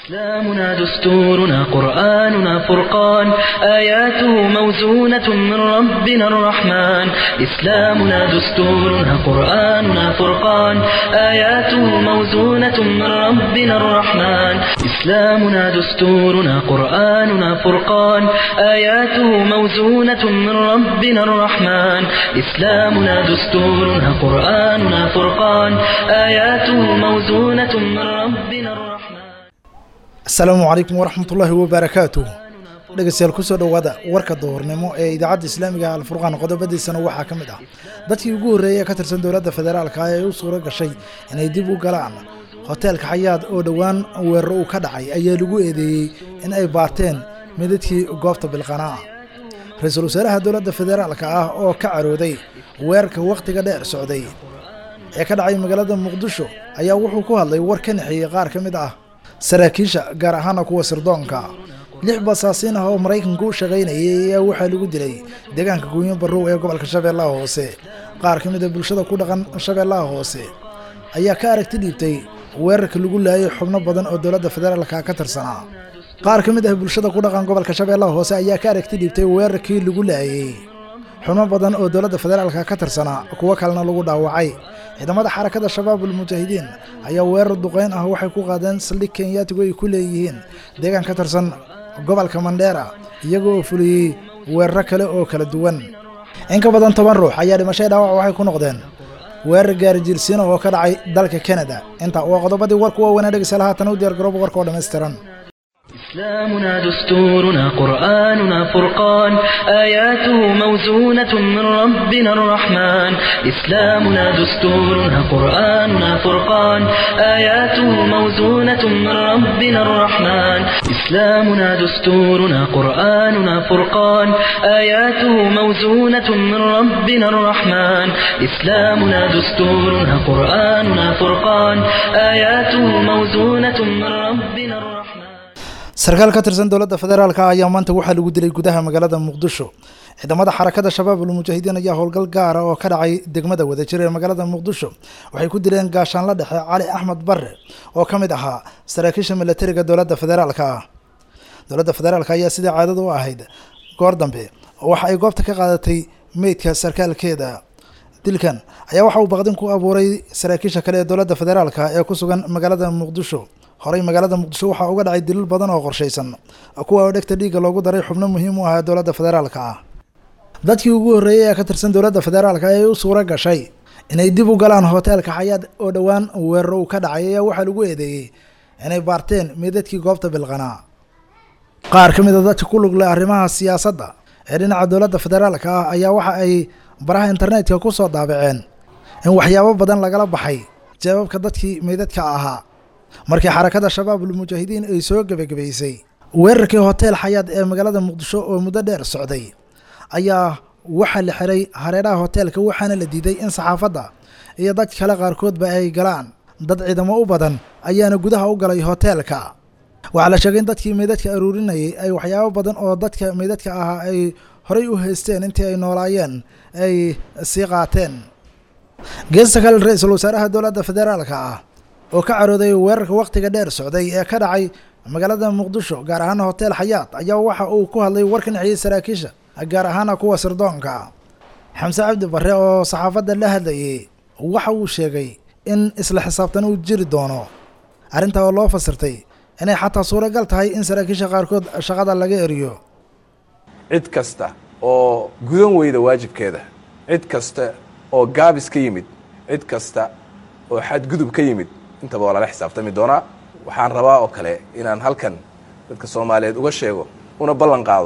إسلامنا دستورنا قرآننا فرقان آياته موزونة من ربنا الرحمن إسلامنا دستورنا قرآننا فرقان آياته موزونة من ربنا الرحمن إسلامنا دستورنا قرآننا فرقان آياته موزونة من ربنا الرحمن إسلامنا دستورنا قرآننا فرقان آياته موزونة من ربنا الرحمن asalaamu calaykum waraxmatullaahi wabarakaatuh dhegeystayaal kusoo dhowaada warka duhurnimo ee idaacadda islaamiga alfurqaan qodobadiisana waxaa ka mid ah dadkii ugu horreeyay ee ka tirsan dowladda federaalka ee u suuro gashay inay dib u galaan hoteelka xayaad oo dhowaan weeraro uu ka dhacay ayaa lagu eedeeyey in ay baarteen midadkii goobta bilqanaa ra-iisul wasaaraha dowladda federaalka ah oo ka carooday weerarka wakhtiga dheer socday ee ka dhacay magaalada muqdisho ayaa wuxuu ku hadlay war ka naxeeyey qaar ka mid ah saraakiisha gaar ahaana kuwa sirdoonka lix basaasiin ah oo maraykanku u shaqaynayay ayaa waxaa lagu dilay deegaanka guunyo barrow ee gobolka shabeellaha hoose qaar ka mid a bulshada ku dhaqan shabeellaha hoose ayaa ka aragti dhiibtay weerarka lagu laayay xubno badan oo dowladda federaalka ka tirsanaa qaar ka mid ah bulshada ku dhaqan gobolka shabeellaha hoose ayaa ka aragti dhiibtay weerarkii lagu laayay xubno badan oo dowladda federaalka ka tirsanaa kuwo kalena lagu dhaawacay ciidamada xarakada shabaabul mujaahidiin ayaa weerar duqeyn ah waxay ku qaadeen saldhig kenyaatigu ay ku leeyihiin deegaan ka tirsan gobolka mandheera iyagoo fuliyey weeraro kale oo kala duwan in ka badan toban ruux ayaa dhimashay dhaawac waxay ku noqdeen weerar gaarijiilsiina oo ka dhacay dalka kanada inta waa qodobadii warku waaweynaa dhegeystayaal haatan u diyaar garooba warka oo dhammaystiran إسلامنا دستورنا قرآننا فرقان آياته موزونة من ربنا الرحمن إسلامنا دستورنا قرآننا فرقان آياته موزونة من ربنا الرحمن إسلامنا دستورنا قرآننا فرقان آياته موزونة من ربنا الرحمن إسلامنا دستورنا قرآننا فرقان آياته موزونة من ربنا الرحمن sarkaal ka tirsan dowladda federaalka ayaa maanta waxaa lagu dilay gudaha magaalada muqdisho ciidamada xarakada shabaabul mujaahidiin ayaa howlgal gaara oo ka dhacay degmada wadajir ee magaalada muqdisho waxay ku dileen gaashaanla dhexe cali axmed barre oo ka mid ahaa saraakiisha milatariga dowladda federaalka ah dowladda federaalka ayaa sidai caadada u ahayd goor dambe waxa ay goobta ka qaadatay meydka sarkaalkeeda dilkan ayaa waxa uu baqdin ku abuuray saraakiisha kale ee dowladda federaalka ee ku sugan magaalada muqdisho horey magaalada muqdisho waxaa uga dhacay dilil badan oo qorshaysan kuwa oo dhegta dhiigga loogu daray xubno muhiim u ahaa dowladda federaalka ah dadkii ugu horreeyay ee ka tirsan dowladda federaalka ee u suuro gashay inay dib u galaan hoteelka xayaad oo dhowaan weeraro uu ka dhacay ayaa waxaa lagu eedeeyey inay baarteen meedadkii goobta bilqanaa qaar ka mid a dadka ku lug leh arrimaha siyaasadda ee dhinaca dowladda federaalka ah ayaa waxa ay baraha internetka ku soo daabaceen in waxyaabo badan lagala baxay jawaabka dadkii meydadka ahaa markii xarakada shabaabul mujaahidiin ay soo gebagabaysay weerarkii hoteel xayaad ee magaalada muqdisho oo muddo dheer socday ayaa waxaa la xiray hareeraha hoteelka waxaana la diiday in saxaafadda iyo dad kale qaarkoodba ay galaan dad ciidamo u badan ayaana gudaha u galay hoteelka waxaa la sheegay in dadkii meydadka aruurinayay ay waxyaabo badan oo dadka meydadka ahaa ay horay u haysteen intii ay noolaayeen ay sii qaateen geesta kale ra-iisul wasaaraha dowladda federaalka ah oo ka carooday weerarka wakhtiga dheer socday ee ka dhacay magaalada muqdisho gaar ahaana hotel xayaad ayaa waxa uu ku hadlay war ka naxiyey saraakiisha gaar ahaana kuwa sirdoonka xamse cabdi barre oo saxaafadda la hadlayay waxa uu sheegay in isla xisaabtan uu jiri doono arrintaa oo loo fasirtay inay xataa suuragal tahay in saraakiisha qaarkood shaqada laga eriyo cid kasta oo gudan weyda waajibkeeda cid kasta oo gaabis ka yimid cid kasta oo xadgudub ka yimid intaba waa lala xisaabtami doonaa waxaan rabaa oo kale inaan halkan dadka soomaaliyeed uga sheego una ballan qaado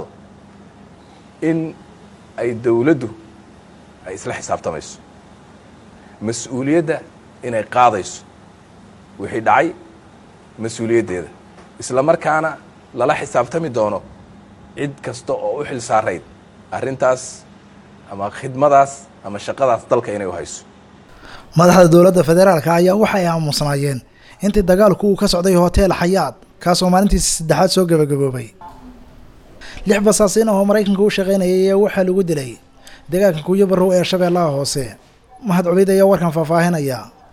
in ay dowladdu ay isla xisaabtamayso mas-uuliyadda inay qaadayso wixii dhacay mas-uuliyaddeeda isla markaana lala xisaabtami doono cid kasta oo u xil saarayd arrintaas ama khidmadaas ama shaqadaas dalka inay u hayso madaxda dowladda federaalka ayaa waxay aamusnaayeen intii dagaalku uu ka socday hotel xayaad kaasoo maalintiisa saddexaad soo gebagaboobay lix basaasiin oo maraykanka u shaqaynayay ayaa waxaa lagu dilay deegaanka kuuyo barrow ee shabeellaha hoose mahad cubeyd ayaa warkan faahfaahinaya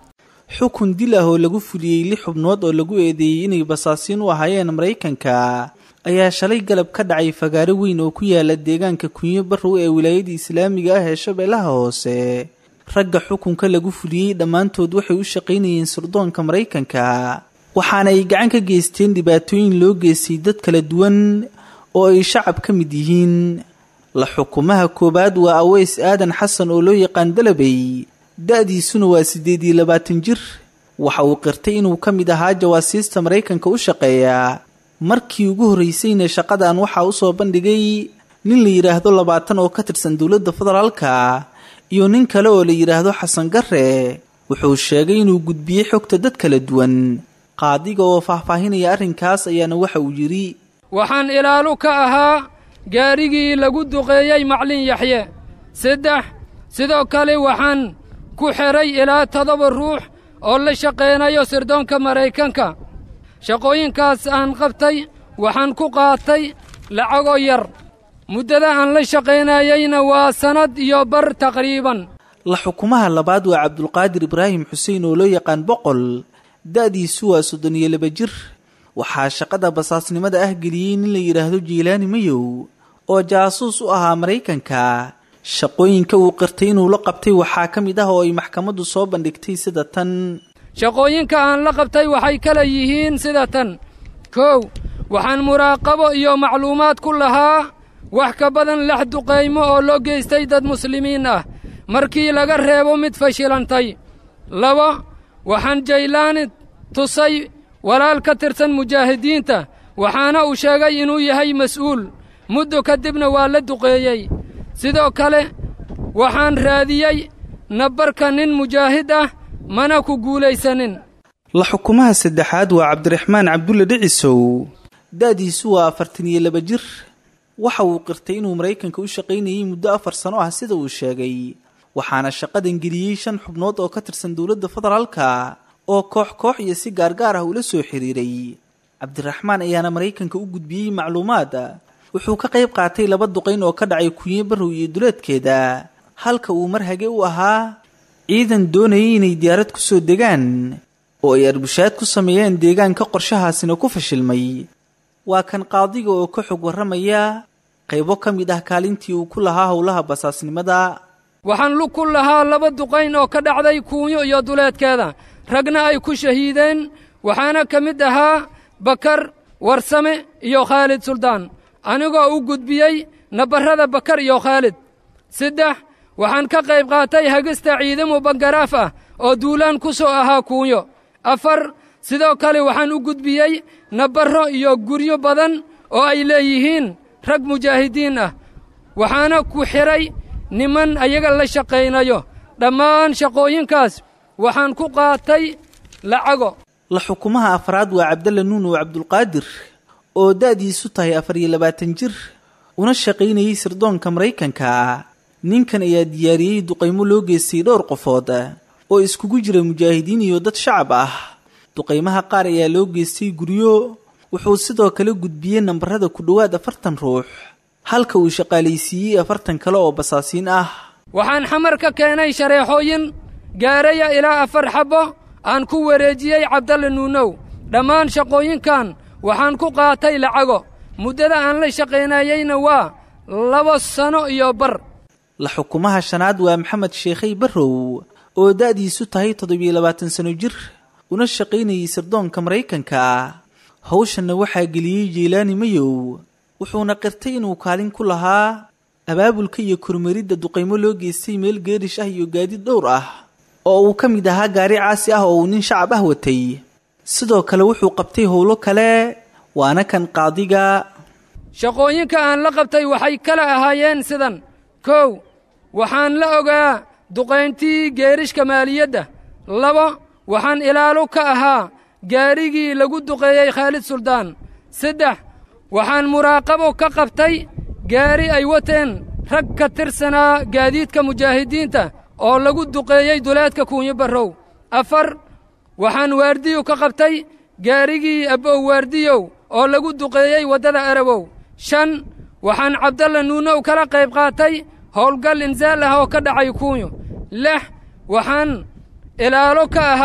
xukun dil ah oo lagu fuliyey lix xubnood oo lagu eedeeyey inay basaasiin u ahaayeen maraykanka ayaa shalay galab ka dhacay fagaaro weyn oo ku yaala deegaanka kunyo barrow ee wilaayada islaamiga ah ee shabeellaha hoose ragga xukunka lagu fuliyey dhammaantood waxay u shaqaynayeen sirdoonka maraykanka waxaana ay gacan ka geysteen dhibaatooyin loo geystay dad kala duwan oo ay shacab ka mid yihiin la xukumaha koowaad waa aweys aadan xasan oo loo yaqaan dalabey da-diisuna waa siddeed iyo labaatan jir waxa uu qirtay inuu ka mid ahaa jawaasiista maraykanka u shaqeeya markii ugu horraysayna shaqadan waxaa usoo bandhigay nin la yidhaahdo labaatan oo ka tirsan dowladda federaalka iyo nin kale oo la yidhaahdo xasan garre wuxuu sheegay inuu gudbiyey xogta dad kala duwan qaadiga oo faahfaahinaya arrinkaas ayaana waxa uu yidhi waxaan ilaalu ka ahaa gaarigii lagu duqeeyey maclin yaxye saddex sidoo kale waxaan ku xidhay ilaa toddoba ruux oo la shaqaynayo sirdoonka maraykanka shaqooyinkaas aan qabtay waxaan ku qaatay lacagoo yar muddada aan la shaqaynayeyna waa sannad iyo bar taqriiban la xukumaha labaad waa cabdulqaadir ibraahim xuseen oo loo yaqaan boqol da-diisu waa soddon iyo laba jir waxaa shaqada basaasnimada ah geliyey nin la yidhaahdo jiilaani mayow oo jaasuus u ahaa maraykanka shaqooyinka uu qirtay inuu la qabtay waxaa ka mid ah oo ay maxkamaddu soo bandhigtay sida tan shaqooyinka aan la qabtay waxay kala yihiin sida tan kow waxaan muraaqabo iyo macluumaad ku lahaa wax ka badan lex duqaymo oo loo geystay dad muslimiin ah markii laga reebo mid fashilantay laba waxaan jaylaani tusay walaal ka tirsan mujaahidiinta waxaana uu sheegay inuu yahay mas'uul muddo kadibna waa la duqeeyey sidoo kale waxaan raadiyey nabarka nin mujaahid ah mana ku guulaysanin la xukumaha saddexaad waa cabdiraxmaan cabdulle dhicisow da-diisu waa afartan iyo laba jir waxa uu qirtay inuu maraykanka u shaqaynayey muddo afar sano ah sida uu sheegay waxaana shaqadan geliyey shan xubnood oo ka tirsan dowladda federaalka oo koox koox iyo si gaargaar ah ula soo xiriiray cabdiraxmaan ayaana maraykanka u gudbiyey macluumaad wuxuu ka qayb qaatay laba duqayn oo ka dhacay kunye barrow iyo duleedkeeda halka uu mar hage u ahaa ciidan doonayay inay diyaarad ku soo degaan oo ay arbushaad ku sameeyeen deegaanka qorshahaasina ku fashilmay waa kan qaadiga oo ka xog warramaya qaybo ka mid ah kaalintii uu ku lahaa howlaha basaasnimada waxaan lug ku lahaa laba duqayn oo ka dhacday kuunyo iyo duleedkeeda ragna ay ku shahiideen waxaana ka mid ahaa bakar warsame iyo khaalid suldaan anigoo u gudbiyey nabarrada bakar iyo khaalid saddex waxaan ka qayb qaatay hagista ciidamo bangaraaf ah oo duulaan ku soo ahaa kuunyo afar sidoo kale waxaan u gudbiyey nabarro iyo guryo badan oo ay leeyihiin rag mujaahidiin ah waxaana ku xidhay niman ayaga la shaqaynayo dhammaan shaqooyinkaas waxaan ku qaatay lacago la xukumaha afraad waa cabdalla nuun oo cabdulqaadir oo da-diisu tahay afar iyo labaatan jir una shaqaynayey sirdoonka maraykanka ninkan ayaa diyaariyey duqaymo loo geystay dhowr qofood oo iskugu jira mujaahidiin iyo dad shacab ah duqaymaha qaar ayaa loo geystay guryo wuxuu sidoo kale gudbiyey nambarada ku dhowaad afartan ruux halka uu shaqaalaysiiyey afartan kale oo basaasiin ah waxaan xamar ka keenay shareexooyin gaaraya ilaa afar xabbo aan ku wareejiyey cabdalle nuunow dhammaan shaqooyinkan waxaan ku qaatay lacago muddada aan la shaqaynayeyna waa laba sano iyo bar la xukumaha shanaad waa maxamed sheekhay barrow oo da-diisu tahay toddobiyo labaatan sano jir una shaqaynayey sirdoonka maraykanka hawshanna waxaa geliyey jiilaani mayow wuxuuna qirtay inuu kaalin ku lahaa abaabulka iyo kormeridda duqaymo loo geystay meel geerish ah iyo gaadiid dhowr ah oo uu ka mid ahaa gaari caasi ah oo uu nin shacab ah watay sidoo kale wuxuu qabtay howlo kale waana kan qaadiga shaqooyinka aan la qabtay waxay kala ahaayeen sidan kow waxaan la ogaa duqayntii geerishka maaliyadda laba waxaan ilaalo ka ahaa gaarigii lagu duqeeyey khaalid suldaan saddex waxaan muraaqabo ka qabtay gaari ay wateen rag ka tirsanaa gaadiidka mujaahidiinta oo lagu duqeeyey duleedka kuunyo barrow afar waxaan waardiyo ka qabtay gaarigii abbow waardiyow oo lagu duqeeyey waddada arabow shan waxaan cabdalla nuunow kala qayb qaatay howlgal insaal ah oo ka dhacay kuunyo lix waxaan ilaalo ka ahaa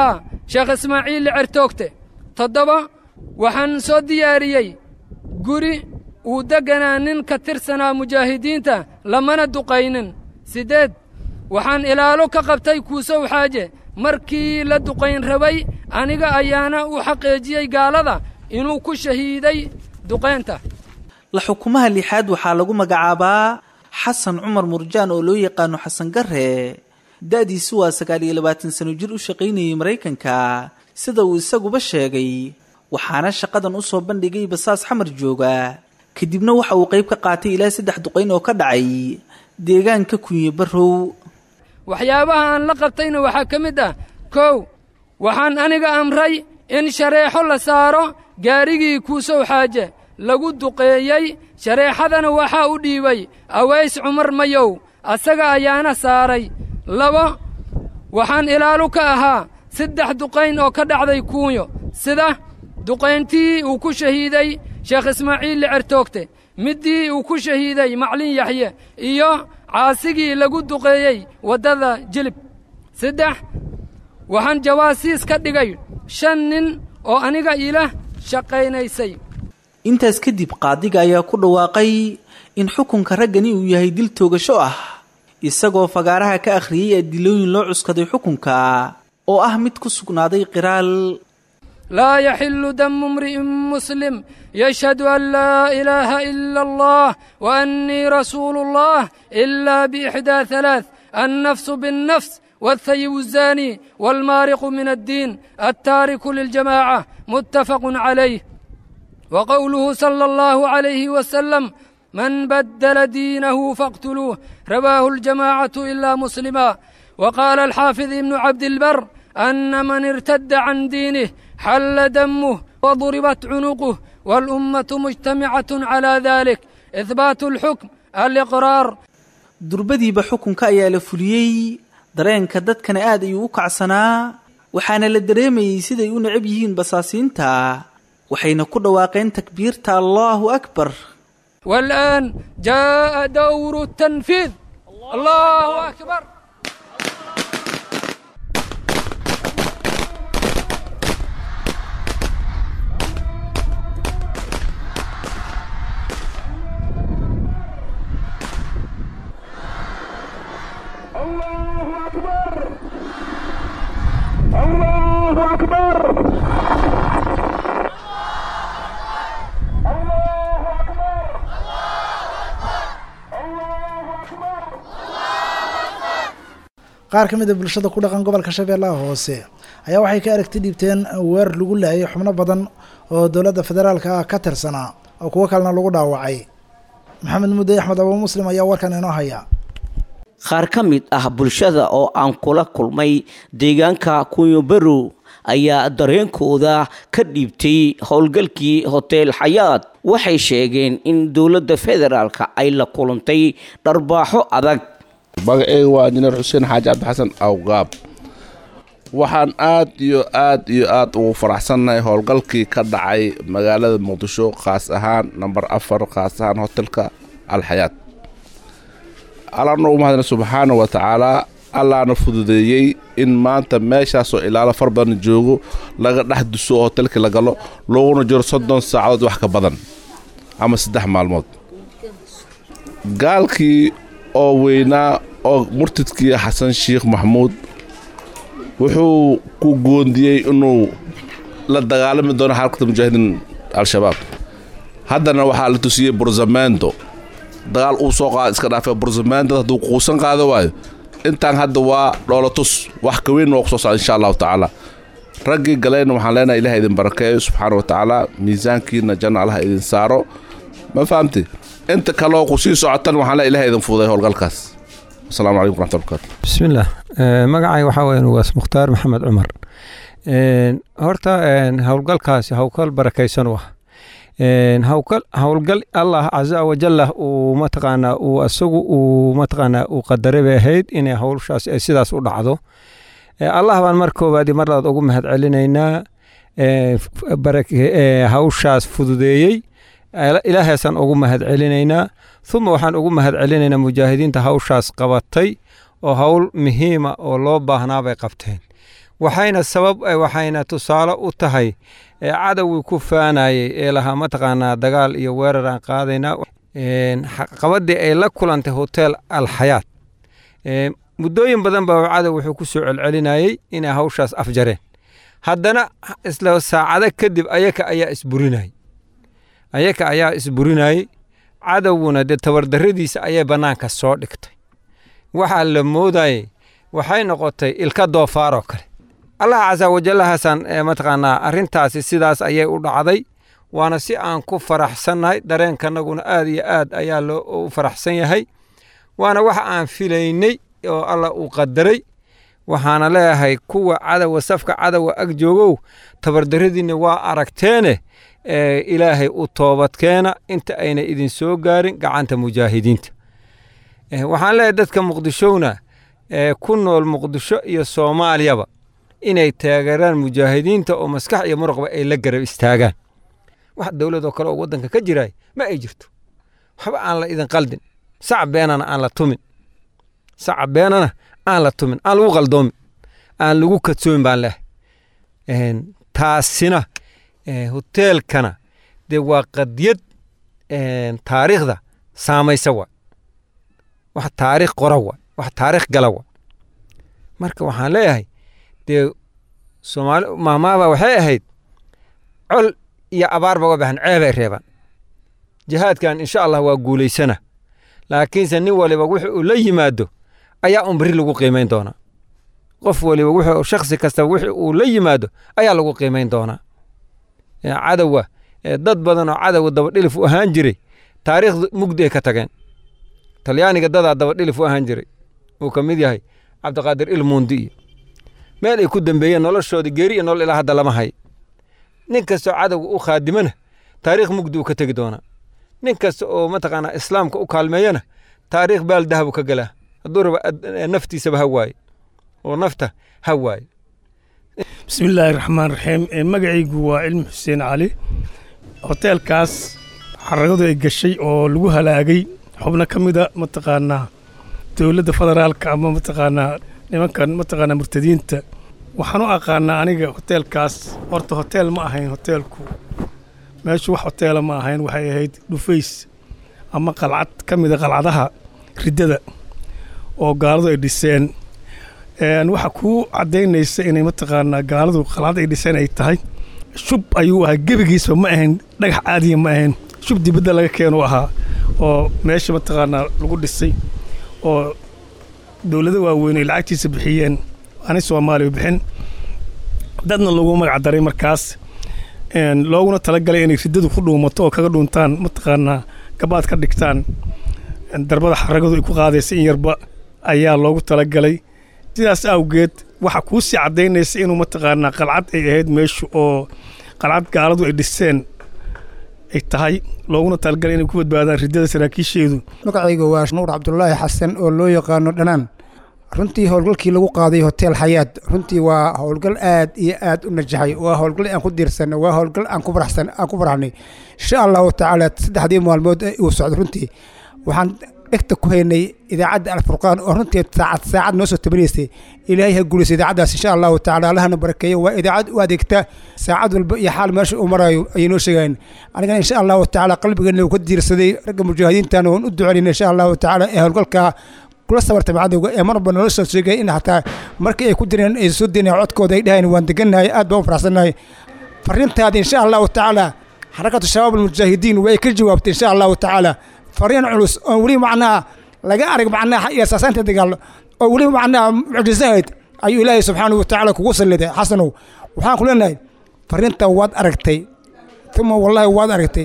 sheekh ismaaciil certoogte toddoba waxaan soo diyaariyey guri uu degganaa nin ka tirsanaa mujaahidiinta lamana duqaynin siddeed waxaan ilaalo ka qabtay kuusow xaaje markii la duqayn rabay aniga ayaana u xaqeejiyey gaalada inuu ku shahiiday duqaynta la xukumaha lixaad waxaa lagu magacaabaa xasan cumar murjaan oo loo yaqaano xasan garre da-diisu waa sagaal iyo labaatan sano jir u shaqaynayay maraykanka sida uu isaguba sheegay waxaana shaqadan u soo bandhigay basaas xamar jooga kadibna waxa uu qayb ka qaatay ilaa saddex duqayn oo ka dhacay deegaanka kunye barrow waxyaabaha aan la qabtayna waxaa ka mid ah kow waxaan aniga amray in shareexo la saaro gaarigii kuusow xaaje lagu duqeeyey shareexadana waxaa u dhiibay aways cumar mayow asaga ayaana saaray labo waxaan ilaalu ka ahaa saddex duqayn oo ka dhacday kuunyo sida duqayntii uu ku shahiiday sheekh ismaaciil licertoogte middii uu ku shahiiday maclin yaxye iyo caasigii lagu duqeeyey waddada jilib saddex waxaan jawaasiis ka dhigay shan nin oo aniga ila shaqaynaysay intaas kadib qaadiga ayaa ku dhawaaqay in xukunka raggani uu yahay dil toogasho ah isagoo fagaaraha ka akhriyey adilooyin loo cuskaday xukunka oo ah mid ku sugnaaday qiraal laa yaxilu damu imri'in muslim yashhadu an laa ilaaha ila allah wa annii rasuulu allah ila biixdaa halaaث annafsu biاnnafs والثيب الزاني والمارق من الدين التارك للجماعة متفق عليه وقوله صلى الله عليه وسلم من بدل دينه فاقتلوه رواه الجماعة إلا مسلما وقال الحافظ ابن عبد البر أن من ارتد عن دينه حل دمه وضربت عنقه والأمة مجتمعة على ذلك إثبات الحكم الإقرار durbadiiba xukunka ayaa la fuliyey dareenka dadkana aad ayuu u kacsanaa waxaana la dareemayey siday u necab yihiin basaasiinta waxayna ku dhawaaqeen takbiirta allaahu akbar والآن جاء دور التنفيذ الله أكبر qaar ka mid a bulshada ku dhaqan gobolka shabeellaha hoose ayaa waxay ka aragti dhiibteen weerar lagu laayay xubno badan oo dowladda federaalka ah ka tirsanaa oo kuwo kalena lagu dhaawacay maxamed mudde axmed abu muslim ayaa warkan inoo haya qaar ka mid ah bulshada oo aan kula kulmay deegaanka kunyobarow ayaa dareenkooda ka dhiibtay howlgalkii hotel xayaad waxay sheegeen in dowladda federaalka ay la kulantay dharbaaxo adag magaceyga waa injineer xuseen xaaji cabdixasan awgaab waxaan aad iyo aad iyo aad ugu faraxsannahay howlgalkii ka dhacay magaalada muqdisho khaas ahaan namber afar khaas ahaan hotelka alxayaad allaana ugu mahadna subxaana wa tacaalaa allaana fududeeyey in maanta meeshaasoo ilaalo far badan joogo laga dhex duso oo hotelkii la galo looguna jiro soddon saacadood wax ka badan ama saddex maalmood gaalkii oo weynaa oo murtidkii xasan sheikh maxamuud wuxuu ku goondiyey inuu la dagaalami doono xarakata mujaahidiin al-shabaab haddana waxaa la tusiyey burzamendo dagaal uu soo qaada iska dhaafay burzamendo hadduu quusan qaado waayo intaan hadda waa dhoolatus wax ka weyn waa ku soo socda insha allahu tacaala raggii galayna waxaan leenahay ilaha idin barakeeyo subxaana wa tacaala miisaankiina janna allaha idin saaro ma fahamti inta kaleoo ku sii socotan waxaan le ilaha idin fududay howlgalkaas asalaamu calaykum raxmat barkatu bismillaah magacay waxaa weyan waas mukhtaar maxamed cumar horta howlgalkaasi howlgal barakaysan u ah howlgal allah casa wajalla uu mataqaanaa uu asagu uu mataqaanaa uu qadaray bay ahayd inay howshaas ay sidaas u dhacdo allah baan mar koowaadi mar labaad ugu mahad celinaynaa hawshaas fududeeyey ilaahaasaan ugu mahad celinaynaa uma waxaan ugu mahad celinaynaa mujaahidiinta hawshaas qabatay oo howl muhiima oo loo baahnaa bay qabteen waxayna sabab waxayna tusaale u tahay cadowgii ku faanayey ee lahaa mataqaanaa dagaal iyo weerar aan qaadaynaa qabadii ay la kulantay hotel alxayaat muddooyin badan baa cadow wuxuu ku soo celcelinayey inay hawshaas afjareen haddana isla saacado kadib ayaka ayaa isburinayey ayaka ayaa isburinayey cadowguna dee tabardarradiisa ayay bannaanka soo dhigtay waxaa la moodayey waxay noqotay ilka doofaaroo kale allah casa wajallahaasaan mataqaanaa arrintaasi sidaas ayay u dhacday waana si aan ku faraxsannahay dareenkanaguna aad iyo aad ayaa loo u faraxsan yahay waana wax aan filaynay oo allah uu qadaray waxaana leeyahay kuwa cadowa safka cadowa ag joogow tabardarradiinna waa aragteene ilaahay u toobadkeena inta ayna idin soo gaarin gacanta mujaahidiinta waxaan leeyahay dadka muqdishowna ku nool muqdisho iyo soomaaliyaba inay taageeraan mujaahidiinta oo maskax iyo muruqba ay la garab istaagaan wax dowladoo kale oo waddanka ka jiraay ma ay jirto waxba aan la idin qaldin sac beenana aan la tumin saca beenana aan la tumin aan lagu qaldoomin aan lagu kadsoomin baan leehay taasina hoteelkana dee waa qadiyad taariikhda saamaysa waa wax taariikh qora waa wax taariikh gala waa marka waxaan leeyahay dee soomaali maamaaba waxay ahayd col iyo abaarba uga baxan ceebay reebaan jihaadkan insha allah waa guulaysana laakiinse nin waliba wuxu uu la yimaado ayaa un beri lagu qiimayn doonaa qof waliba wuxuu shakhsi kastaba wixii uu la yimaado ayaa lagu qiimayn doonaa cadowa dad badan oo cadowa dabadhilif u ahaan jiray taariikhda mugdi ay ka tageen talyaaniga dadaa dabadhilif u ahaan jiray uu ka mid yahay cabdiqaadir ilmuundi iyo meel ay ku dambeeyeen noloshoodii geeri iyo nolol ilaa hadda lama hay nin kastoo cadowga u khaadimana taariikh mugdi uu ka tegi doonaa nin kasta oo mataqaanaa islaamka u kaalmeeyana taariikh baal dahabu ka galaa hadduu raba naftiisaba ha waaye oo nafta ha waaye bismillaahi raxmaan raxiim magacaygu waa cilmi xuseen cali hoteelkaas xaragadu ay gashay oo lagu halaagay xubno ka mida mataqaanaa dowladda federaalka ama mataqaanaa nimankan mataqaanaa murtadiinta waxaan u aqaanaa aniga hoteelkaas horta hoteel ma ahayn hoteelku meeshu wax hoteela ma ahayn waxay ahayd dhufays ama qalcad ka mida qalcadaha riddada oo gaaladu ay dhiseen waxa kuu caddaynaysa inay mataqaanaa gaaladu qalcad ay dhiseen ay tahay shub ayuu ahaa gebigiisba ma ahayn dhagax caadiya ma ahayn shub dibadda laga keenu ahaa oo meesha mataqaanaa lagu dhisay oo dowlado waaweyn ay lacagtiisa bixiyeen ani soomaaliya bixin dadna lagu magac daray markaas looguna talagalay inay riddadu ku dhuumato oo kaga dhuuntaan mataqaanaa gabaad ka dhigtaan darbada xaragadu ay ku qaadaysa in yarba ayaa loogu talagalay sidaas awgeed waxa kuu sii caddaynaysa inuu mataqaanaa qalcad ay ahayd meeshu oo qalcad gaaladu ay dhiseen ay tahay looguna talagalay inay ku badbaadaan riddada saraakiisheedu magacayga waa nuur cabdulaahi xasan oo loo yaqaano dhanaan runtii howlgalkii lagu qaaday hotel xayaad runtii waa howlgal aad iyo aad u najaxay waa howlgal aan ku diirsanno waa howlgal aan ku faraxsan aan ku faraxnay insha allahu tacaala saddexdii maalmood uu socdo runtii waxaan dhegta ku haynay idaacadda alfurqaan oo runtii saacad saacad noo soo tabanaysay ilaahay ha guulaysa idaacaddaas insha allahu tacala allahana barakeeyo waa idaacad u adeegta saacad walba iyo xaal meesha uu marayo ayay noo sheegayeen anigana insha allahu tacaala qalbigeena uu ka diirsaday ragga mujaahidiintana waan u duceynayna insha allahu tacaala ee howlgalka kula sabartay cadowga ee marba nolol soo sheegay in hataa markii ay ku direen ay soo dineen codkooda ay dhaheen waan degannahay aad baan u faraxsannahay fariintaada insha allahu tacaala xarakatu shabaab almujaahidiin way ka jawaabtay insha allahu tacaala fariin culus oo weli macnaha laga arag macnaha iyo asaasaanta dagaal oo weli macnaha mucjisahayd ayuu ilaahay subxaanahu watacaala kugu salliday xasanow waxaan ku leenahay fariinta waad aragtay uma wallahi waad aragtay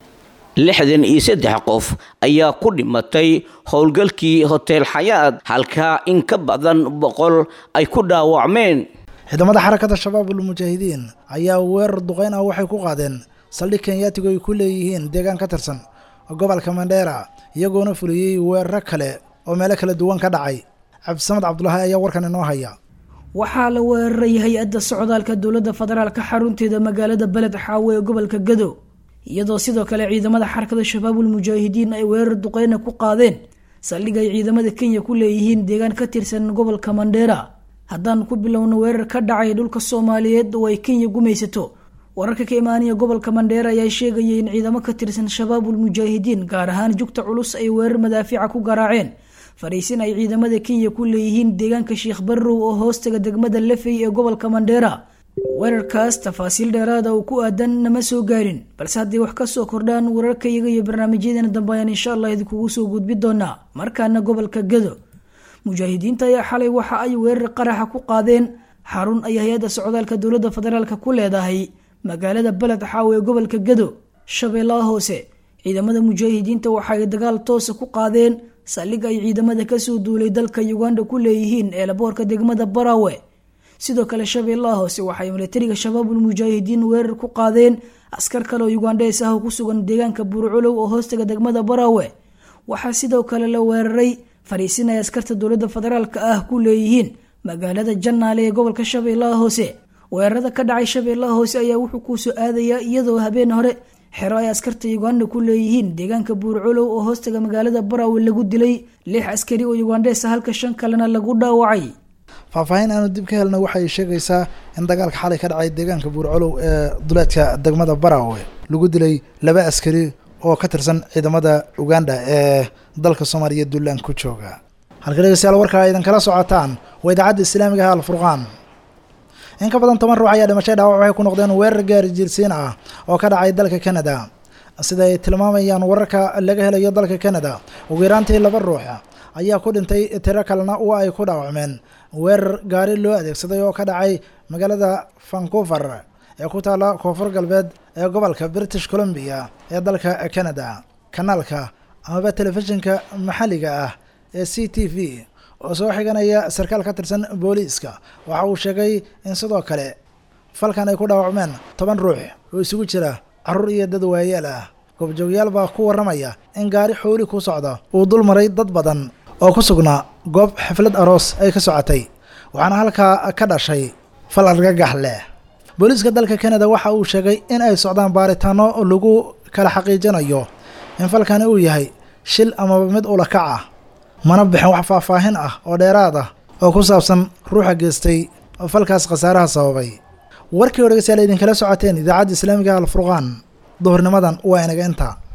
lixdan iyo saddex qof ayaa ku dhimatay howlgalkii hotel xayaad halka in ka badan boqol ay ku dhaawacmeen ciidamada xarakada shabaab ulmujaahidiin ayaa weerar duqeyn ah waxay ku qaadeen saldhig kenyaatigu ay ku leeyihiin deegaan ka tirsan gobolka mandheera iyagoona fuliyey weeraro kale oo meelo kala duwan ka dhacay cabdisamad cabdulaahi ayaa warkan inoo haya waxaa la weeraray hay-adda socdaalka dowladda federaalka xarunteeda magaalada beled xaawe ee gobolka gado iyadoo sidoo kale ciidamada xarakada shabaabul mujaahidiin ay weerar duqeyna ku qaadeen saldhig ay ciidamada kenya ku leeyihiin deegaan ka tirsan gobolka mandheera haddaan ku bilowno weerar ka dhacay dhulka soomaaliyeed oo ay kenya gumaysato wararka ka imaanaya gobolka mandheera ayaa sheegayay in ciidamo ka tirsan shabaabul mujaahidiin gaar ahaan jugta culus ay weerar madaafiica ku garaaceen fariisin ay ciidamada kenya ku leeyihiin deegaanka sheikh barrow oo hoostaga degmada lafey ee gobolka mandheera weerarkaas tafaasiil dheeraada oo ku aadan nama soo gaarin balse haddii wax kasoo kordhaan wararkayaga iyo barnaamijyadeena dambe ayaan insha allah idinkugu soo gudbi doonaa markaana gobolka gado mujaahidiinta ayaa xalay waxa ay weerar qaraxa ku qaadeen xarun ay hay-adda socdaalka dowladda federaalk ku leedahay magaalada beled xaawe ee gobolka gado shabeellaha hoose ciidamada mujaahidiinta waxa ay dagaal toosa ku qaadeen saldhig ay ciidamada kasoo duulay dalka uganda ku leeyihiin eelaboorka degmada barawe sidoo kale shabeellaha hoose waxay milatariga shabaabul mujaahidiin weerar ku qaadeen askar kale oo ugandhees ah oo ku sugan deegaanka buurculow oo hoostaga degmada barawe waxaa sidoo kale la weeraray fariisin ay askarta dowladda federaalka ah ku leeyihiin magaalada jannaale ee gobolka shabeellaha hoose weerarada ka dhacay shabeellaha hoose ayaa wuxuu kuusoo aadayaa iyadoo habeen hore xero ay askarta uganda ku leeyihiin deegaanka buurculow oo hoostaga magaalada barawe lagu dilay lix askari oo ugandheesa halka shan kalena lagu dhaawacay faahfaahin aanu dib ka helna waxay sheegaysaa in dagaalka xalay ka dhacay deegaanka buurcolow ee duleedka degmada barawe lagu dilay laba askari oo ka tirsan ciidamada uganda ee dalka soomaaliya duulaan ku jooga halka dhegeystayaal warkaa idan kala socotaan waa idaacadda islaamiga ah alfurqaan in ka badan toban ruux ayaa dhimashay dhaawac waxay ku noqdeen weerar gaari jiirsiin ah oo ka dhacay dalka canada sida ay tilmaamayaan wararka laga helayo dalka canada ugu yaraantii laba ruux ayaa ku dhintay tiro kalena waa ay ku dhaawacmeen weerar gaari loo adeegsaday oo ka dhacay magaalada vancouver ee ku taala koonfur galbeed ee gobolka british columbia ee dalka canada kanaalka amaba telefishinka maxalliga ah ee c t v oo soo xiganaya sarkaal ka tirsan booliiska waxa uu sheegay in sidoo kale falkan ay ku dhaawacmeen toban ruux oo isugu jira carruur iyo dad waayeel ah goobjoogyaal baa ku warramaya in gaari xooli ku socda uu dul maray dad badan oo ku sugnaa goob xaflad aroos ay ka socotay waxaana halkaa ka dhashay fal argagax leh booliiska dalka canada waxa uu sheegay in ay socdaan baaritaano lagu kala xaqiijinayo in falkani uu yahay shil amaba mid ulakac ah mana bixin wax faahfaahin ah oo dheeraad ah oo ku saabsan ruuxa geystay falkaas khasaaraha sababay warkii o dhegeystayaal idinkala socoteen idaacadda islaamiga alfurqaan duhurnimadan waa inaga inta